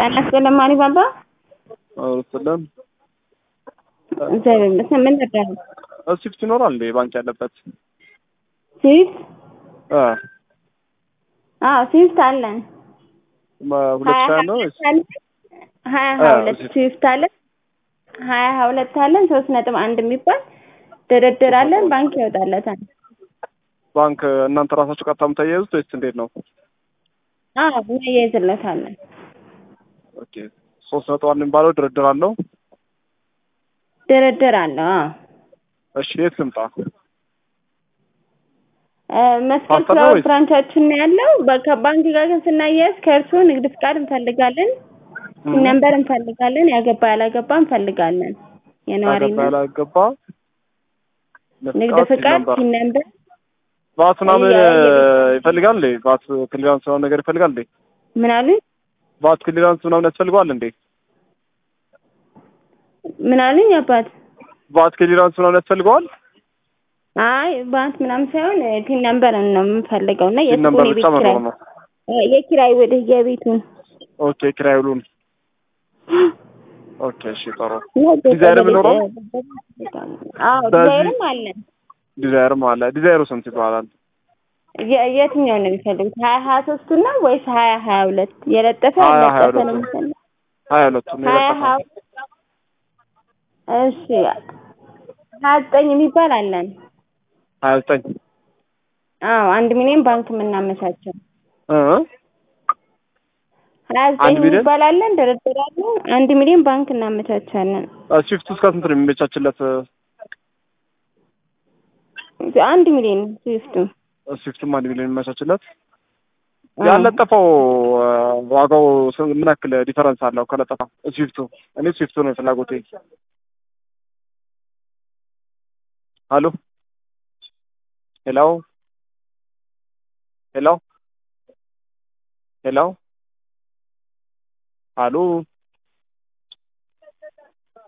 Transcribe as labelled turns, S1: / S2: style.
S1: ጤና ይስጥልን ማን ባባ
S2: ስለም
S1: እግዚአብሔር ይመስገን። ምን ነበር
S2: ስዊፍት ይኖራል እንዴ ባንክ ያለበት?
S1: ስዊፍት?
S2: አ
S1: አዎ ስዊፍት አለን።
S2: ሁለት ሺህ ነው ወይስ
S1: ሀያ
S2: አ፣
S1: ሀያ ሁለት
S2: ስዊፍት።
S1: ስዊፍት አለን። ሀያ ሀያ ሁለት አለን። ሶስት ነጥብ አንድ የሚባል ድርድር አለን። ባንክ ይወጣለታል።
S2: ባንክ እናንተ ራሳችሁ ቀጥታ የምታያይዙት ወይስ እንዴት ነው?
S1: አዎ እናያይዝለታለን።
S2: ኦኬ ሶስት ነጥብ አንድ የሚባለው ድርድር አለው።
S1: ድርድር አለው። አዎ
S2: እሺ የት ልምጣ?
S1: እ፣ መስቀል
S2: ፓስታ ነው
S1: ፍላወር
S2: ወይስ?
S1: ብራንቻችን ነው ያለው። በ- ከባንክ ጋር ግን ስናያይዝ ከእርስዎ ንግድ ፍቃድ እንፈልጋለን፣
S2: እም፣
S1: ነንበር እንፈልጋለን፣ ያገባ ያላገባ እንፈልጋለን።
S2: ያገባ
S1: የነዋሪነት
S2: ያላገባ
S1: ንግድ
S2: መስቃት
S1: ፍቃድ
S2: ነበር
S1: ሲን ነንበር
S2: ቫት ምናምን
S1: የ- የቤት-
S2: ይፈልጋል እንዴ? ቫት ክሊራንስ ምናምን ነገር ይፈልጋል እንዴ?
S1: ምን አሉኝ?
S2: ቫት ክሊራንስ ምናምን ያስፈልገዋል እንዴ?
S1: ምን አሉኝ አባት?
S2: ቫት ክሊራንስ ምናምን ያስፈልገዋል?
S1: አይ ባንክ ምናምን ሳይሆን እ፣ ቲን ነንበር ነው የምንፈልገው እና
S2: ሲን ነምበር
S1: የሱቁን
S2: ብቻ
S1: የቤት ኪራይ
S2: መኖር ነው።
S1: እ፣ የኪራይ ወደ የቤቱን
S2: ኦኬ ኪራይ ውሉን ኦኬ እሺ ጥሩ
S1: እና
S2: ዲዛይር
S1: ወደ ቤት-
S2: የሚኖረው?
S1: አዎ
S2: በዚህ-
S1: ዲዛይርም አለን።
S2: ዲዛይርም አለ። ዲዛይሩ ስንት ይባላል?
S1: የ- የትኛውን ነው የሚፈልጉት? ሀያ ሀያ ሶስቱን ነው ወይስ ሀያ ሀያ ሁለት የለጠፈ
S2: ሀያ ሀያ
S1: ያለጠፈ ነው
S2: ሁለቱን።
S1: የሚፈልጉት?
S2: ሀያ ሁለቱን ነው
S1: ሀያ
S2: የለጠፈው።
S1: ሀያ እሺ ሀያ ዘጠኝ የሚባል አለን።
S2: ሀያ ዘጠኝ
S1: አዎ አንድ ሚሊዮን ባንክ የምናመቻቸው
S2: እ
S1: ሀያ ዘጠኝ
S2: አንድ ሚሊዮን?
S1: የሚባል አለን። ድርድር አለን። አንድ ሚሊዮን ባንክ እናመቻቻለን።
S2: ስዊፍት እስከ ስንት ነው የሚመቻችለት?
S1: አንድ ሚሊዮን ስዊፍቱ
S2: ስዊፍትም አንድ ሚሊዮን የሚመቻችለት ያለጠፈው እ፣ ዋጋው ስንት- ምን ያክል ዲፈረንስ አለው ከለጠፈው ስዊፍቱ? እኔ ስዊፍቱ ነው ፍላጎቴ። ሄሎ ሄሎ ሄሎ ሄሎ አሎ